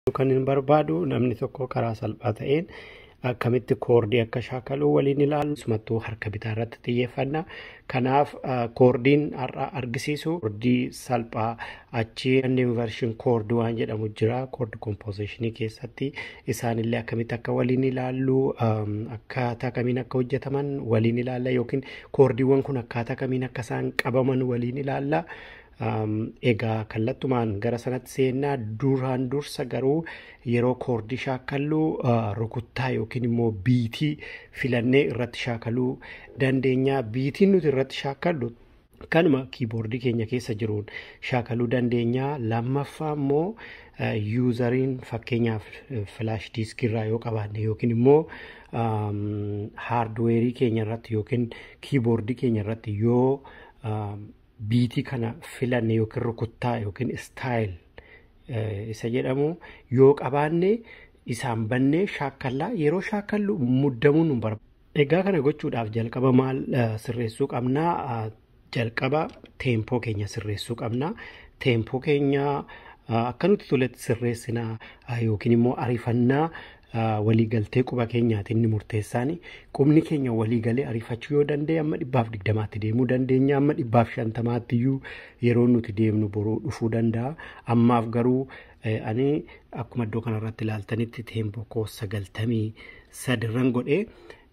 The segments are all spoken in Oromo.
kan hin barbaadu namni tokko karaa salphaa ta'een akkamitti koordii akka shaakalu waliin ilaalu sumattuu harka bitaa irratti xiyyeeffanna kanaaf koordiin har'a argisiisu koordii salphaa achi invershin koordii waan jedhamu jira koordii kompoozishinii keessatti isaanillee akkamitti akka waliin ilaallu akkaataa kamiin akka hojjetaman waliin ilaalla yookiin koordiiwwan kun akkaataa kamiin akka isaan qabaman waliin ilaalla. egaa kallattumaan gara sanatti seennaa duraan dursa garuu yeroo koordii shaakallu rukuttaa yookiin immoo biitii filannee irratti shaakaluu dandeenya biitiin nuti irratti shaakallu kanuma kiiboordii keenya keessa jiruun shaakaluu dandeenya lammaffaa immoo yuuzariin fakkeenyaaf filaash diiskirraa yoo qabaanne yookiin immoo haardweerii keenya irratti yookiin kiiboordii keenya irratti yoo biitii kana filanne yookiin rukuttaa yookiin istaayil isa jedhamu yoo qabaanne isaan bannee shaakallaa yeroo shaakallu muddamuu nu barbaada. Egaa kana gochuudhaaf jalqaba maal sirreessuu qabnaa? Jalqaba teempoo keenya sirreessuu qabnaa. Teempoo keenya akka nuti toletti sirreessinaa yookiin immoo ariifannaa waliigaltee quba keenyaati inni murteessaan qubni keenya waliigalee ariifachuu yoo danda'e amma dhibbaaf digdamaatti deemuu dandeenya amma dhibbaaf shantamaatti iyyuu yeroo nuti deemnu boruu dhufuu danda'a ammaaf garuu ani akkuma iddoo kanarratti ilaaltanitti teempoo koo sagaltamii sadirran godhee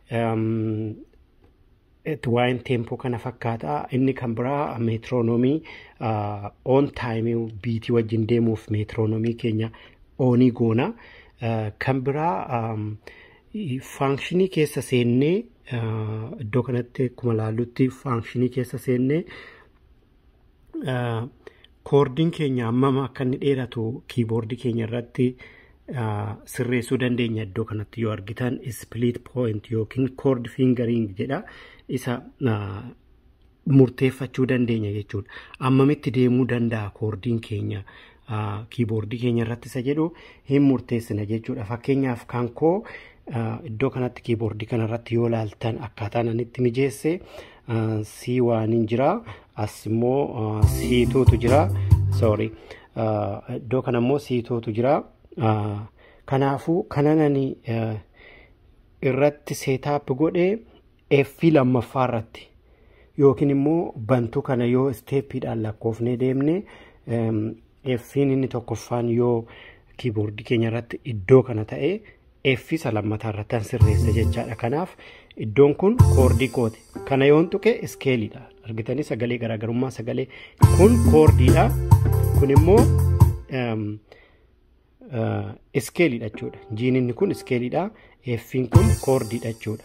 waa'een teempoo kana fakkaata inni kan biraa meetiroonoomii oon taayimii biitii wajjin deemuuf meetiroonoomii keenya oonii goona. kan biraa faanshinii keessa seennee iddoo kanatti akkuma ilaallutti faanshinii keessa seennee koordiin keenya hammam akka inni dheeratu kiiboordii keenya irratti sirreessuu dandeenya iddoo kanatti yoo argitan split point yookiin koord fingering jedha isa murteeffachuu dandeenya jechuudha ammamitti deemuu danda'a koordiin keenya. kiiboordii keenya irratti isa jedhu hin murteessina jechuudha. Fakkeenyaaf kan koo iddoo kanatti kiiboordii kana irratti yoo laaltan akkaataan ani itti mijeesse sii waaniin jira as immoo siituutu jira sorry iddoo kana immoo siituutu jira kanaafuu kanan ani irratti seetaap godhee effii lammaffaa irratti yookiin immoo bantuu kana yoo isteeppiidhaan lakkoofnee deemne effiin inni tokkoffaan yoo kiiboordii keenya irratti iddoo kana ta'e effi isa lammataa irratti an sirreessa jechaadha kanaaf iddoon kun koordii kooti kana yoon tuqe iskeeliidha argitanii sagalee garaagarummaa sagalee kun koordiidha kun immoo iskeeliidha jechuudha jiininni kun iskeeliidha effiin kun koordiidha jechuudha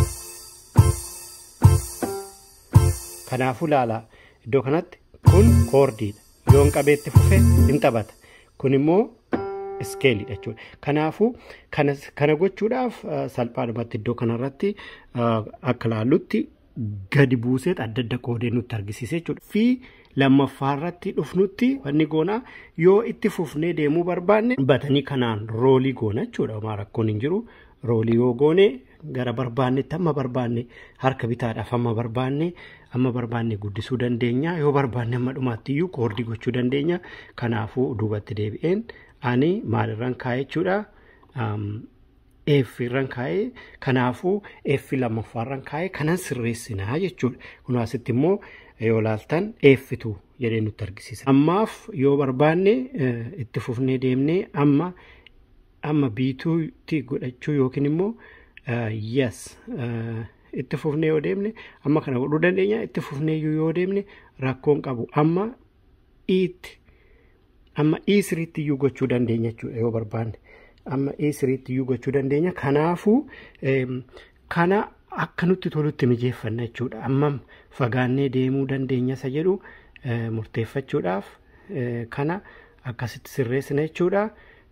kanaafuu ilaalaa iddoo kanatti kun koordiidha yoon qabeetti fufe hin taphata kun immoo iskeeliidha jechuudha kanaafuu kana gochuudhaaf salphaadhumatti iddoo kanarratti akka ilaallutti gadi buuseet adda adda qoodee nutti argisiise jechuudha fi lammaffaa irratti dhufnutti wanni goonaa yoo itti fufnee deemuu barbaanne batanii kanaan roolii goona jechuudha homaa rakkoon hin jiru roolii yoo goone gara barbaannetti amma barbaanne harka bitaadhaaf amma barbaanne amma barbaanne guddisuu dandeenya yoo barbaanne amma dhumaatti iyyuu koordii gochuu dandeenya kanaafuu duubatti deebi'een ani maalirraan kaa'e jechuudha eeffirraan kaa'e kanaafuu eeffi lammaffaarraan kaa'e kanan sirreessinaa jechuudha kun asitti immoo yoo laaltan eeffitu jedhee nutti argisiisa ammaaf yoo barbaanne itti fufnee deemnee amma amma biituutti godhachuu yookiin immoo yes itti fufnee yoo deemne amma kana godhuu dandeenya itti fufnee yoo deemne rakkoon qabu amma iitti amma ii siriitti iyyuu gochuu dandeenya jechuudha yoo barbaanne amma ii siriitti iyyuu gochuu dandeenya kanaafuu kana akka nutti tolutti mijeeffanna jechuudha ammam fagaannee deemuu dandeenya isa jedhu murteeffachuudhaaf kana akkasitti sirreessina jechuudha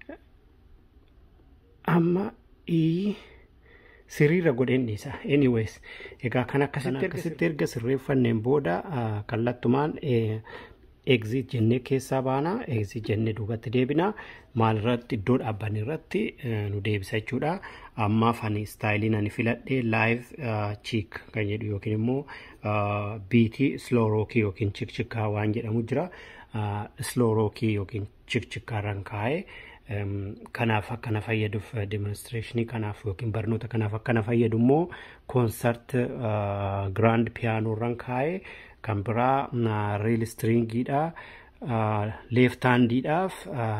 amma ii. siriirra godheen dhiisa anyways egaa kan akkasitti erga sirreeffanneen booda kallattumaan exit jennee keessaa baanaa exit jennee duubatti deebinaa maalirratti iddoo dhaabbanne irratti nu deebisa jechuudha ammaaf ani istaayiliin ani filadhee live chiik kan jedhu yookiin immoo biitii slow rookii yookiin chikchikaa waan jedhamu jira slow rookii yookiin chikchikaarraan kaa'ee Kanaaf akkana fayyaduuf demonstreeshinii kanaaf yookiin barnoota kanaaf akkana fayyadu immoo koonsart giraand piyaanoo irraan kaa'ee kan biraa riil istiriingiidha leeftaandiidhaaf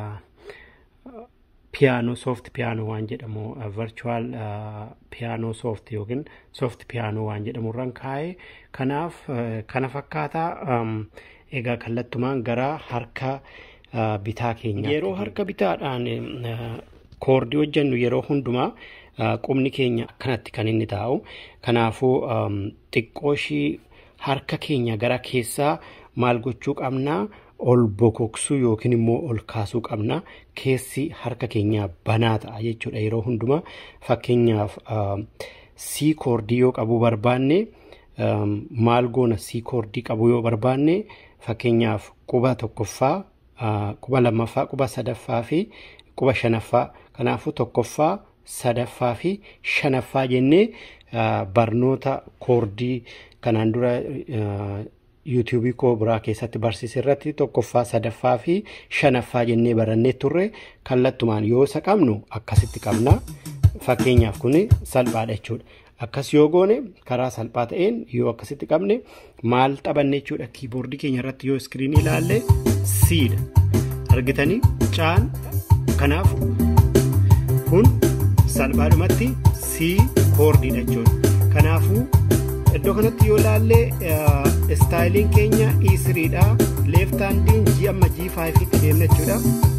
piyaanoo sooft piyaanoo waan jedhamu virchuwal piyaanoo sooft yookiin sooft piyaanoo waan jedhamu irraan kaa'ee kanaaf kana fakkaataa egaa kallattumaan gara harka bitaa keenya yeroo harka bitaadhaan koordii hojjennu yeroo hundumaa qubni keenya akkanatti kan inni taa'u kanaafuu xiqqoo ishii harka keenya gara keessaa maal gochuu qabnaa ol bokoksuu yookiin immoo ol kaasuu qabna keessi harka keenyaa banaa ta'a jechuudha yeroo hundumaa fakkeenyaaf sii koordii yoo qabuu barbaanne maal goona sii koordii qabuu yoo barbaanne fakkeenyaaf quba tokkoffaa quba lammaffaa quba sadaffaa fi quba shanaffaa kanaafuu tokkoffaa sadaffaa fi shanaffaa jennee barnoota koordii kanaan dura yuutuubii koo biraa keessatti barsiise irratti tokkoffaa sadaffaa fi shanaffaa jennee barannee turre kallattumaan yoo isa qabnu akkasitti qabna fakkeenyaaf kun salphaadha jechuudha. Akkas yoo goone karaa salphaa ta'een yoo akkasitti qabne maal taphanne jechuudha kiiboordii keenya irratti yoo iskiriinii ilaalle siidha argitanii caan kanaaf kun salphaadhumatti sii koordiidha jechuudha kanaafuu iddoo kanatti yoo ilaalle istaayiliin keenya E3dha leeftaandiin G amma G5tti deemna jechuudha.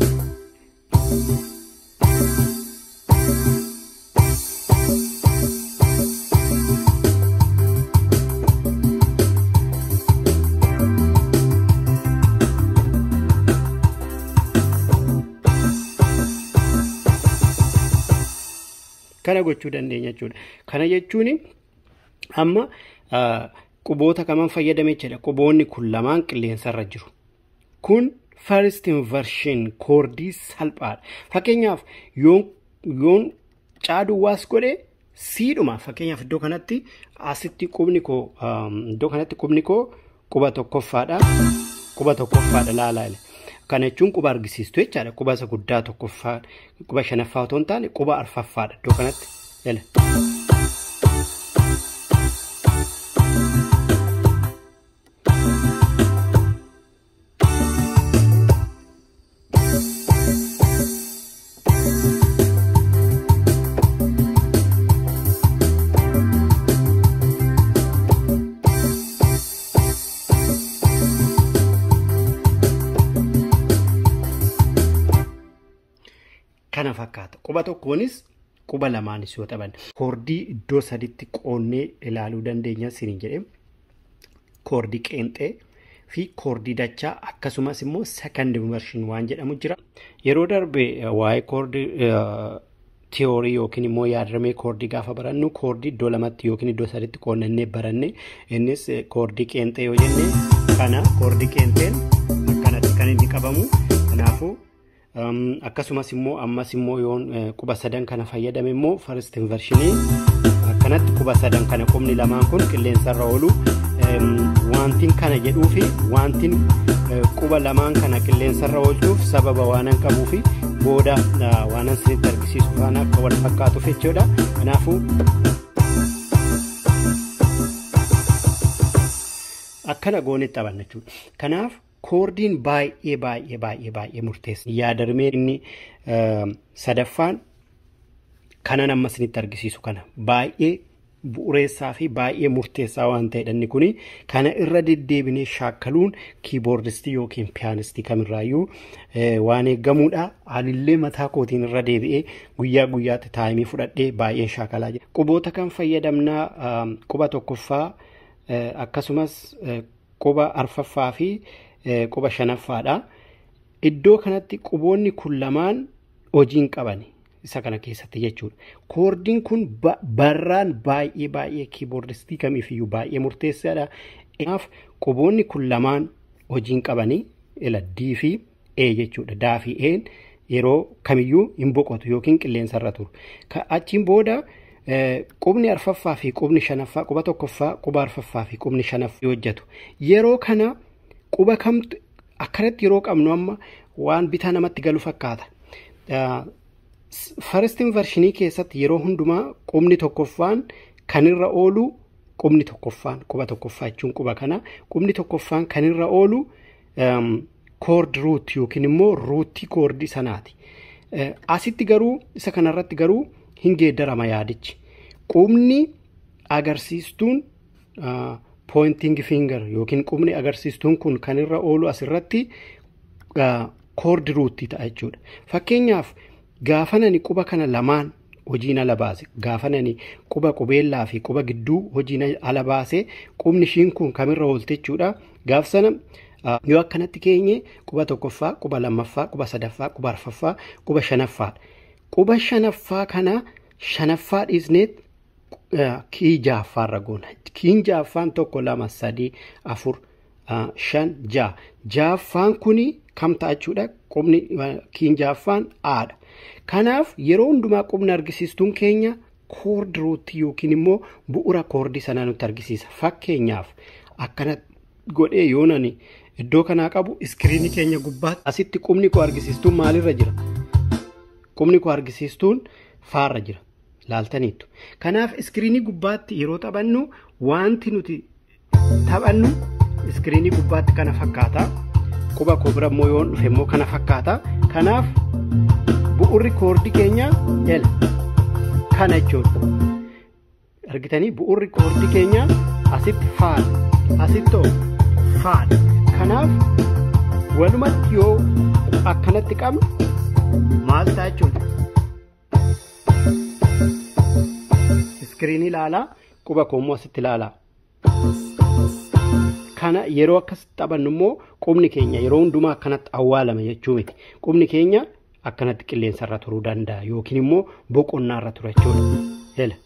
kana gochuu dandeenya jechuudha. Kana jechuun amma quboota kaman fayyadame jechuudha. Quboonni kun lamaan qilleensarra jiru. Kun first inversion koordii salphaadha. Fakkeenyaaf yoon caaduwaas godhe siidhuma fakkeenyaaf iddoo kanatti asitti qubni koo iddoo kanatti qubni koo quba tokkoffaadha. Quba tokkoffaadha laalaa Kana jechuun quba argisiistu jechaadha. Quba isa guddaa tokkoffaa quba shanaffaa otoo hin taane quba arfaffaadha iddoo kanatti. Kana fakkaata. Quba tokkoonis quba lamaanis yoo taphan koordii iddoo saditti qoonnee ilaaluu dandeenya sinin jedhe koordii qeenxee fi koordii dachaa akkasumas immoo second inversion waan jedhamu jira. Yeroo darbe waa'ee koordii tiyoorii yookiin immoo yaadramee koordii gaafa barannu koordii iddoo lamatti yookiin iddoo saditti qoonnannee baranne innis koordii qeenxee yoo jenne kana koordii qeenxeen akkanatti kan inni qabamu kanaafuu. akkasumas immoo ammas immoo yoon quba sadan kana fayyadame immoo first invershinii akkanatti quba sadan kana qubni lamaan kun qilleensarra oolu wantin kana jedhuu fi wantin quba lamaan kana qilleensarra oolchuuf sababa waanan qabuu fi booda waanan sinitti argisiisu faana akka wal fakkaatuuf jechuudha kanaafuu akkana goonetti taphanna jechuudha kanaaf koordiin baay'ee baay'ee baay'ee baay'ee murteessa. Yaadarmee inni sadaffaan kanan amma isinitti argisiisu kana baay'ee bu'uureessaa fi baay'ee murteessaa waan ta'edha inni kuni kana irra deddeebinee shaakkaluun kiiboordistii yookiin piyaanistii kamirraayyuu waan eeggamuudha. Anillee mataa kootiin irra deebi'ee guyyaa guyyaatti taayimii fudhadhee baay'een shaakalaa jira. Quboota kan fayyadamnaa quba tokkoffaa akkasumas quba arfaffaa fi quba shanaffaadha. Iddoo kanatti quboonni kun lamaan hojiin qaban isa kana keessatti jechuudha. Koordiin kun barraan baay'ee baay'ee kiiboordistii kamiifiyyuu baay'ee murteessaadha. Kanaaf quboonni kun lamaan hojiin qabanii ila D fi E jechuudha. Daa fi E'n yeroo kamiyyuu hin boqotu yookiin qilleensarra turu. Achiin booda qubni arfaffaa fi qubni shanaffaa quba tokkoffaa quba arfaffaa fi qubni shanaffaa hojjetu. Yeroo kana quba kamtu akkanatti yeroo qabnu amma waan bitaa namatti galu fakkaata. faristiin varshinii keessatti yeroo hundumaa qubni tokkoffaan kanirra oolu qubni tokkoffaan quba tokkoffaa jechuun quba kana qubni tokkoffaan kanirra oolu koord ruut yookiin immoo ruutii koordii sanaati. Asitti garuu isa kanarratti garuu hin geeddarama yaadichi. Qubni agarsiistuun pointing finger yookiin qubni agarsiistuun kun kan irra oolu asirratti koordi ruutii ta'a jechuudha. Fakkeenyaaf gaafa nani quba kana lamaan hojiin ala baase gaafa nani quba qubeellaa fi quba gidduu hojiin ala baase qubni ishiin kun kamirra oolte jechuudha. Gaaf sana yoo akkanatti keenye quba tokkoffaa, quba lammaffaa, quba sadaffaa, quba arfaffaa, quba shanaffaadha. Quba shanaffaa kana shanaffaa dhiisneet kii jaaffaarra goona. Kiin jaaffaan tokko lama sadii afur shan ja'a. Jaaffaan kuni kam ta'a jechuudha? Qubni kiin jaaffaan aadha. Kanaaf yeroo hundumaa qubni argisiistuun keenya koordi ruutii yookiin immoo bu'ura koordii sanaa nutti argisiisa. Fakkeenyaaf akkana godhee yoo nani iddoo kanaa qabu iskiriinii keenya gubbaatti asitti qubni koo argisiistuun maalirra jira? Qubni koo argisiistuun faarra jira. Laaltaniittu. Kanaaf iskiriinii gubbaatti yeroo taphannu wanti nuti taphannu iskiriinii gubbaatti kana fakkaata. Quba koo bira immoo yoon dhufe immoo kana fakkaata. Kanaaf bu'urri koordii keenya L kana jechuudha. Argitanii bu'urri koordii keenya asitti faadha. Asitti faadha. Kanaaf walumatti yoo akkanatti qabnu maal ta'a jechuudha. iskiriinii ilaalaa quba koommoo asitti ilaalaa. Kana yeroo akkas taphannu immoo qubni keenya yeroo hundumaa akkanatti awwaalama jechuu miti. Qubni keenya akkanatti qilleensarra turuu danda'a yookiin immoo boqonnaarra tura jechuudha.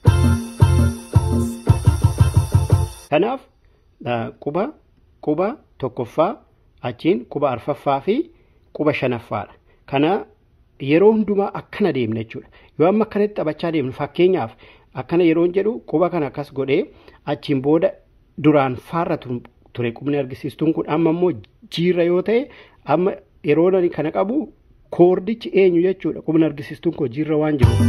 Kanaaf quba quba tokkoffaa achiin quba arfaffaa fi quba shanaffaadha. Kana yeroo hundumaa akkana deemna jechuudha. Yoo amma akkanatti taphachaa deemnu fakkeenyaaf akkana yeroon jedhu quba kana akkas godhee achiin booda duraan faarra ture qubni argisiistuun kun amma immoo jiirra yoo ta'e amma yeroo kana qabu koordichi eenyu jechuudha qubni argisiistuun koo jiirra waan jiru.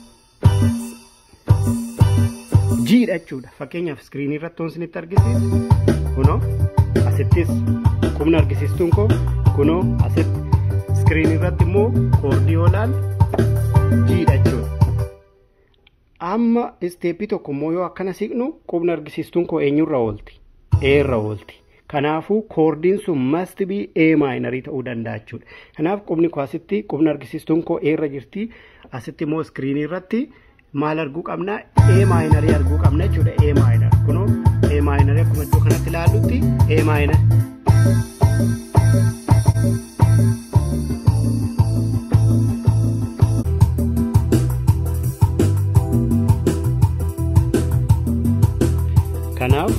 Jiidha jechuudha fakkeenyaaf iskiriinii irratti waan isinitti argisiisu kunoo asittis qubni argisiistuun koo kunoo asitti iskiriinii irratti immoo koordii yoo ilaalu jiidha jechuudha. amma isteeppii tokko immoo yoo akkana siqnu qubni argisiistuun koo eenyurra oolti eerra oolti kanaafuu koordiin sun masti bii ee maayinarii ta'uu danda'a jechuudha kanaaf qubni koo asitti qubni argisiistuun koo eerra jirti asitti immoo iskiriinii irratti maal arguu qabna ee maayinarii arguu qabna jechuudha ee maayinar kunoo ee maayinarii akkuma iddoo kanatti ilaallutti ee maayinar. Kanaaf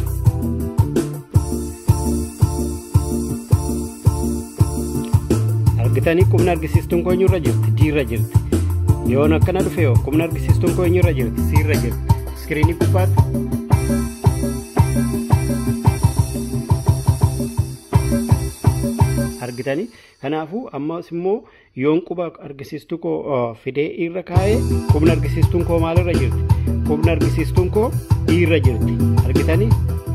argitanii qubni argisiistuun koo eenyurra jirti diirra jirti yoon akkana dhufe yoo qubni argisiistuun koo eenyurra jirti siirra jirti iskiriinii gubbaatti. argitanii kanaafuu ammas immoo yoon quba argisiistuu koo fidee irra kaa'ee qubni argisiistuun koo maalirra jirti qubni argisiistuun koo dhiirra jirti argitanii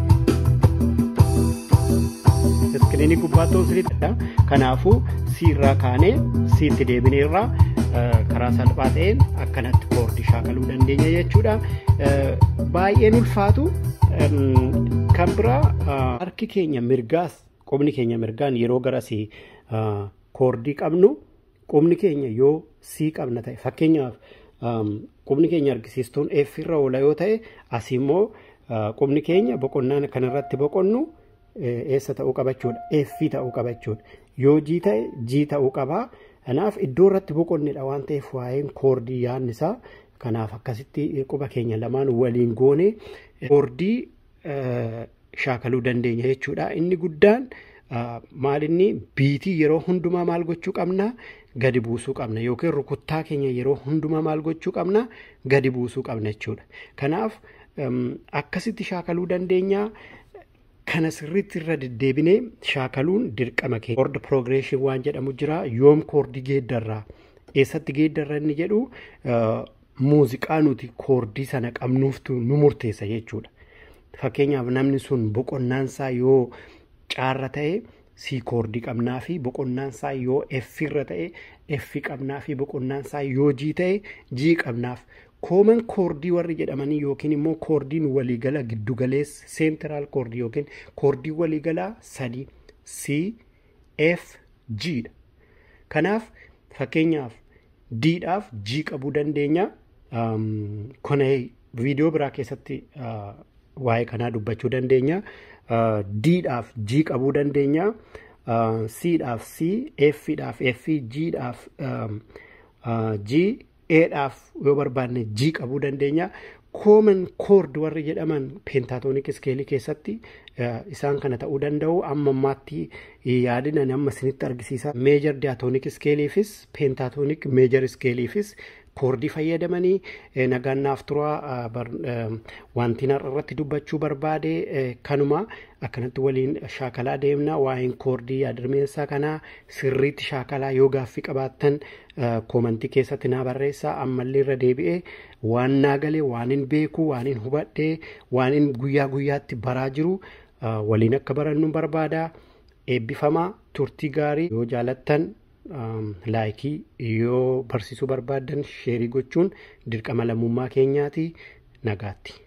iskiriinii gubbaatti sirriidha kanaafuu siirraa kaanee siitti deebineerraa karaa salphaa ta'een akkanatti koordii shaakaluu dandeenya jechuudha baay'een ulfaatu kan biraa harki keenya mirgaas qubni keenya mirgaan yeroo garasii koordii qabnu qubni keenya yoo sii qabna ta'e fakkeenyaaf qubni keenya argisiistuun eeffirra oola yoo ta'e asii immoo qubni keenya boqonnaan kanarratti boqonnu eessa ta'uu qabachuudha eeffii ta'uu qabachuudha yoo jii ta'e jii ta'uu qabaa kanaaf iddoo irratti boqonnedha waan ta'eef waa'een koordii yaannisaa kanaaf akkasitti quba keenya lamaan waliin goone koordii shaakaluu dandeenya jechuudha inni guddaan maalinni biitii yeroo hundumaa maal gochuu qabna gadi buusuu qabna yookiin rukuttaa keenya yeroo hundumaa maal gochuu qabna gadi buusuu qabna jechuudha kanaaf akkasitti shaakaluu dandeenya kana sirriitti irra deddeebinee shaakaluun dirqama keenya koordi piroogireeshin waan jedhamu jira yoom koordii geeddarraa eessatti geeddarra inni jedhu muuziqaa nuti koordii sana qabnuuftu nu murteessa jechuudha. Fakkeenyaaf namni sun boqonnaansaa yoo caarra ta'e C koordii qabnaa fi boqonnaansaa yoo F irra ta'e F qabnaa fi boqonnaansaa yoo G ta'e G qabnaaf. Kooman koordii warri jedhamanii yookiin immoo koordiin waliigala giddugaleessa seentiraal koordii yookiin koordii waliigalaa sadii C F G dha. Kanaaf fakkeenyaaf Didhaaf G qabuu dandeenya. Kana viidiyoo biraa keessatti waa'ee kanaa dubbachuu dandeenya. Didhaaf G qabuu dandeenya. Cdhaaf C, Fdhaaf F, Gdhaaf G, Edhaaf yoo barbaanne G qabuu dandeenya. Kooman koord warri jedhaman peentaatoonik iskeelii keessatti isaan kana ta'uu danda'u. Amma ammaatti yaadina amma isinitti argisiisa. Meejar diyaatoonik iskeeliifis peentaatoonik meejar iskeeliifis koordii fayyadamanii nagaan naaf turaa wanti irratti dubbachuu barbaade kanuma akkanatti waliin shaakalaa deemna waa'een koordii yaadarmeensaa kanaa sirriitti shaakalaa yoo gaaffii qabaattan koomantii keessatti naa barreessaa ammallee irra deebi'ee waan naa galee waan hin beeku waan hin hubadhee waan hin guyyaa guyyaatti baraa jiru waliin akka barannu barbaada eebbifamaa turtii gaarii yoo jaalattan laayikii yoo barsiisuu barbaaddan sheerii gochuun dirqama lammummaa keenyaati nagaatti.